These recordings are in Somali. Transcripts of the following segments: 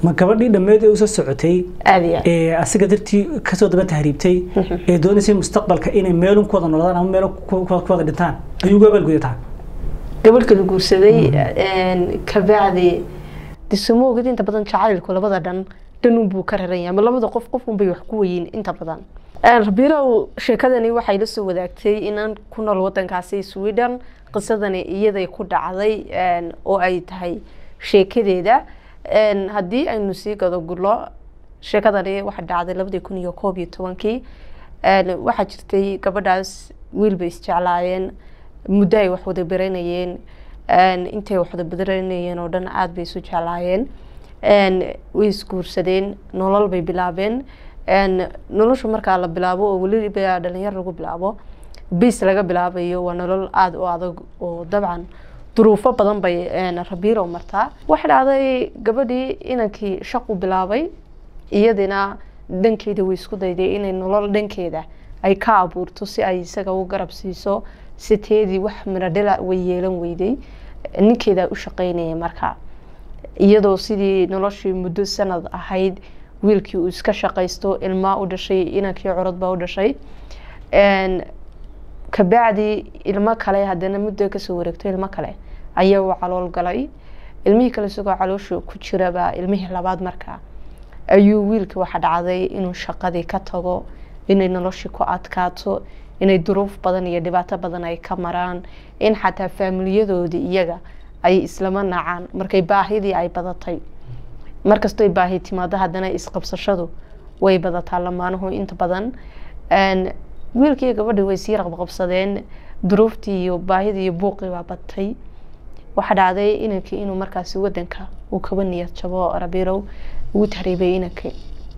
ma gabadhii dhammeed ee usoo socotay aada iyo aad ee asiga dartii kasoo daba tahriibtay ee doonaysay mustaqbalka inay meelun ku wada noolaadaan ama meel ku ku- ku wada dhintaan ayuu uga abaalgudataa gabadh kala guursaday kabacdi disuma ogid inta badan jacaylku labada dhan dhanun buu ka raran yahay ama labada qof qofun bay wax ku weyiin inta badan rabiilow sheekadani waxay la soo wadaagtay inaan ku nool wadankaasi sweden qisadani iyaday ku dhacday een, oo ay tahay sheekadeeda Een, haddii aynu sii gado gurlo sheekadani waxay dhacday labadii kun iyo koob iyo tobankii Een, waxaa jirtay gabadhaas wiil bay isjeclaayeen muddo ay wax wada baranayeen Een, intay wax wada baranayeen oo dhan aada bay isu jeclaayeen Een, way isguursadeen nolol bay bilaabeen Een, nolosha markaa la bilaabo oo weliba dhalinyaro lagu bilaabo bis laga bilaabayo waa nolol aada u adag oo dabcan duruufo badan bay een, rabiiro martaa waxay dhacday gabadhii inankii shaqu bilaabay iyadina dhankeeda way isku dayday inay nolol dhankeeda ay ka abuurto si ay isaga u garab siiso siteedii wax miradhila way yeelan weyday ninkeeda u shaqeynaya markaa iyadoo sidii noloshii muddo sanad ahayd wiilkii uu iska shaqaysto ilmaa u dhashay inankii curad baa u dhashay Een, kabacdi ilmo kale haddana muddo kasoo wareegto ilmo kale ayaa uu calool galay ilmihii kale isagoo caloosha ku jiraba ilmihii labaad markaa ayuu wiilkii waxa dhacday inuu shaqadii ka tago inay noloshii ku adkaato inay duruuf badan iyo dhibaato badan ay ka maraan in xataa faamiliyadoodii iyaga ay islama nacaan markay baahidii ay badatay markastoy baahi timaado haddana isqabsashadu way badataa lamaanuhu inta badan Een, wiilkii iyo gabadhii way sii raqbaqabsadeen duruuftii iyo baahidii iyo buuqii baa batay waxaa dhacday inankii inuu markaasi wadanka uu kaba niyad jabo rabiirow uu tahriibay inankii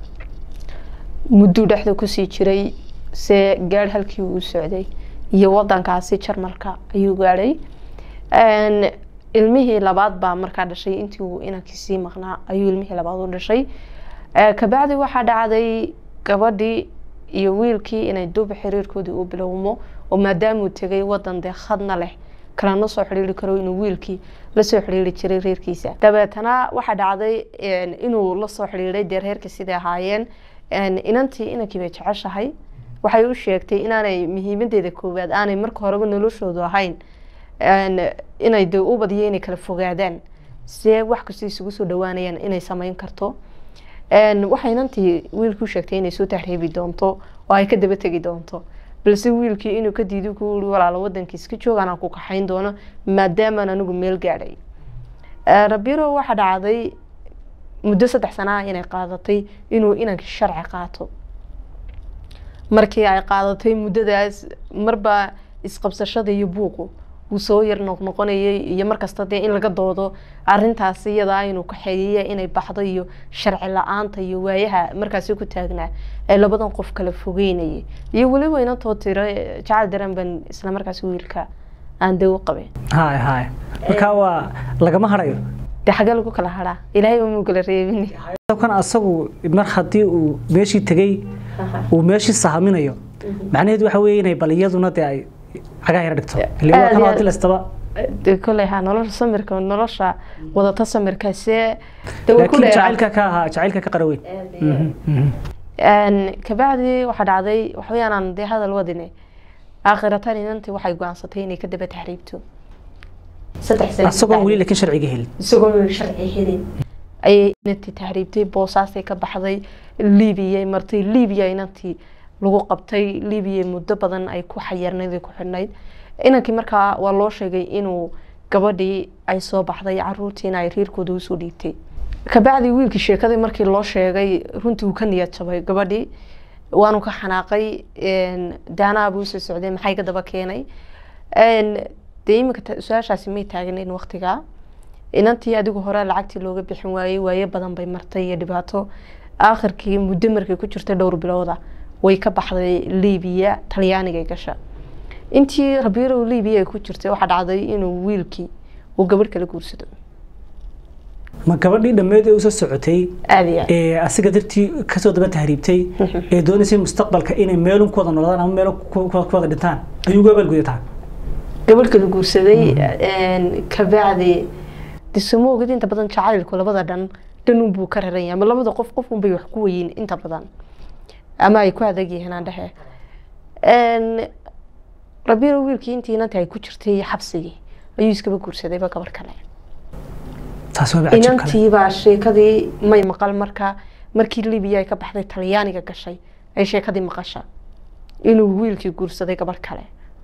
mudduu dhexda kusii jiray se gaadh halkii uu u socday iyo wadankaasi jarmalka ayuu gaadhay Een, ilmihii labaad baa markaa dhashay intii uu inankii sii maqnaa ayuu ilmihii labaad u dhashay Ee, kabacdi waxaa dhacday gabadhii iyo wiilkii inay duuba xiriirkoodii u bilowmo oo maadaamuu tegay wadan dee khadna leh kalana soo xidhiiri karo inuu wiilkii lasoo xidhiiri jiray reerkiisa dabeetana waxaa dhacday een, inuu lasoo xidhiiray dee reerkii siday ahaayeen Een, inantii inankii bay jeceshahay waxay u sheegtay inaanay muhiimadeeda koowaad aanay marka horeba noloshoodu ahayn Een, inay dee u badiyo inay kala fogaadaan see wax kasta isugu soo dhawaanayaan inay sameyn karto Een, waxay inantii wiilku u sheegtay inay soo tahriibi doonto oo ay ka daba tegi doonto balse wiilkii inuu ka diido ku uri walaalo wadankiis ka joog anaan ku kaxayn doono maadaamaan anigu meel gaadhay Ee, rabiro waxaa dhacday muddo saddex sana ah inay qaadatay inuu inankii sharci qaato markii ay qaadatay muddadaas marba isqabsashada iyo buuqu wuu soo yar noqnoqonayay iyo markasta dee in laga doodo arintaasi iyadaa inuu kaxeeyeya inay baxdo iyo sharci la-aanta iyo waayaha markaasi ku taagnaa ee labadan qof kala fogeynayay iyo weliba inantoo tiro jacayl dareen baan isla markaasi wiilka aan dee u qabeen hay hay marka waa lagama harayo dee xagee lagu kala haraa ilaahay umuu kala reebin kan asagu mar haddii uu meeshii tegey uu meeshii sahaminayo macnaheedu waxa weeye inay bal iyaduna dee ay cagaa yara dhigto Aad iyo kan aad. dilastaba dee koley ha nolosha samirka nolosha wadata samirka see dee way ku laakiin dheeraatay. jacaylka ka ahaa jacaylka ka qaraweyn Mhm, mhm. Een, kabacdi waxaa dhacday waxaweyaan aan dee hadal wadine aakhiratan inantii waxay go-aansatay inay ka daba tahriibto saddex sano asagoon weli laakiin sharciga helin isagoo weli sharci helin ayay inantii tahriibtay boosaasay ka baxday libiya martay libiya inantii lagu qabtay libiya muddo badan ay ku xayarnayd ay ku xidhnayd inankii markaa waa loo sheegay inuu gabadhii ay soo baxday caruurtiina ay reerkooda usoo dhiibtay kabacdi wiilkii sheekadii markii loo sheegay runtii uu ka niyad jabay gabadhii waanu ka xanaaqay een, daanaha buu soo socday maxay ka daba keenay Een, dee iminka ta- su-aashaasi may taagnayn waqtigaa inantii adigu hore lacagtii looga bixin waayey waaye badan bay martay iyo dhibaato aakhirkii muddo markay ku jirtay dhowr bilooda way ka baxday libiya talyaaniga gasha intii rabiirow libiya ay ku jirtay waxaa dhacday inuu wiilkii uu gabadh kala guursado ma gabadhii dhammeed ee usoo socotay aada iyo aad ee asiga dartii kasoo daba tahriibtay ee doonaysay mustaqbalka inay meelun ku wada noolaadaan ama meel ku ku- ku wada dhintaan ayuu uga abaalgudataa gabadh kala guursaday een, kabacdi disuma ogid inta badan jacaylku labada dhan dhanun buu ka raran yahay ama labada qof qofun bay wax ku weyiin inta badan ama ay ku adag yihiin aan dhehe rabiiro wiilkii intii inanta ay ku jirtay xabsigii ayuu iskaba guursadayba gabar kale taas waa cajab kale inantiibaa sheekadii may maqal marka markii libiya ay ka baxday talyaaniga gashay ay sheekadii maqasha inuu wiilkii guursaday gabar kale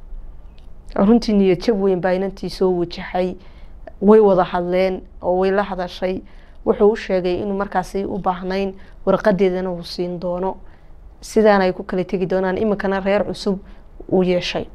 runtii niyad jab weyn baa inantii soo wajahay way wada hadleen oo way la hadashay wuxuu u sheegay inuu markaasi u baahnayn warqadeedana uu siin doono sidaana ay ku kala tegi doonaan iminkana reer cusub uu yeeshay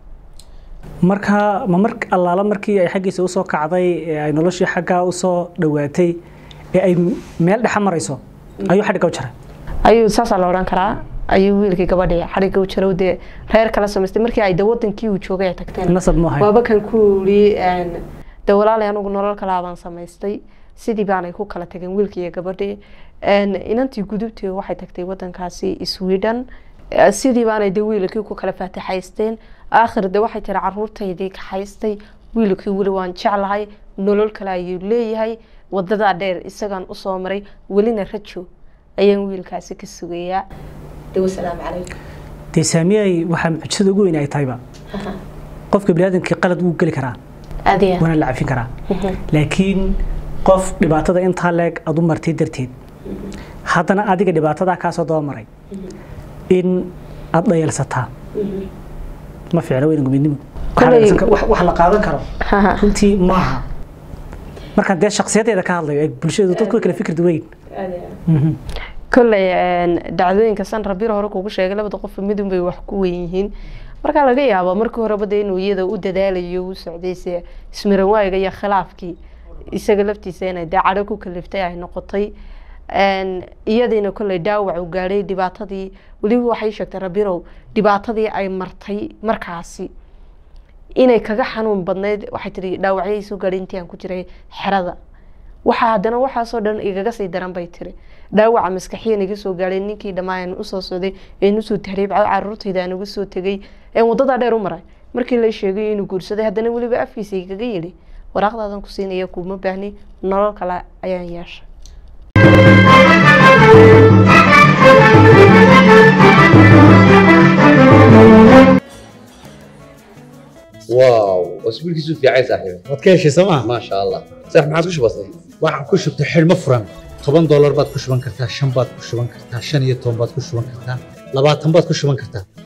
marka ma mar allaala markii ay xaggiisa usoo kacday ee ay noloshii xaggaa usoo dhawaatay ee ay meel dhexa marayso ayuu xadhigga u jaray ayuu saasaa la odhan karaa ayuu wiilkii gabadhii xadhigga u jaray dee reer kala samaystay markii ay de wadankii uu joogay ay tagteen nasab ma ahayn waaba kan ku yidhi de walaalay anugu nolol kalaa baan samaystay sidii baanay ku kala tageen wiilkii iyo gabadhii inantii gudubtii waxay tagtay wadankaasi sweden sidii baanay de wiilkii ku kala faatixaysteen aakhir de waxay tiri caruurtaydii kaxaystay wiilkii weli waan jeclahay nolol kale ayuu leeyahay wadadaa dheer isagaan usoo maray welina rajo ayaan wiilkaasi ka sugayaa de wasalaamu calaykum dee saamiyay waxaa mucjisada ugu weyn ay tahayba qofka biniaadamkii qalad wuu geli karaa adiya waana la cafin karaa laakiin qof dhibaatada intaa leeg aad u martay darteed haddana adiga dhibaatadaa kaasoo daba maray in aad dhayalsataa ma fiicna weyna gumidnimo Koley- wax la qaadan karo runtii maaha markaan dee shaksiyadeeda ka hadlayo ee bulshadu dadku way kala fikir duweyn kolley dhacdooyinka san rabir hore kugu sheegay labada qof midun bay wax ku weyn yihiin markaa laga yaabo markii horeba de inuu iyada u dadaalayo u socdayse ismiran waayiga iyo khilaafkii isaga laftiisa inay dee cadho ku kaliftay ay noqotay iyadiina kolley dhaawac u gaadhay dhibaatadii weliba waxay sheegtay rabirow dhibaatadii ay martay markaasi inay kaga xanuun badnayd waxay tihi dhaawacyay soo gaadhay intii aan ku jiray xerada waxaa haddana waxaasoo dhan igaga sii daran bay tiri dhaawaca maskaxiyan iga soo gaadhay ninkii dhammaan usoo socday een usoo tahriib caruurtayda aan uga soo tegay een wadadaa dheer u maray markii la sheegay inuu guursaday haddana weliba afkiisa igaga yidhi waraaqdaadan ku siinaya kuuma baahni nolol kale ayaan yeeshay واو اسبوعك في عايز صاحبي waad ka heshay sooma ما شاء الله صح ما عاد كش بسيط waxaan ku shubtay xidhmo furan toban doolar baad ku shuban kartaa shan baad ku shuban kartaa shan iyo toban baad ku shuban kartaa labaatan baad ku shuban kartaa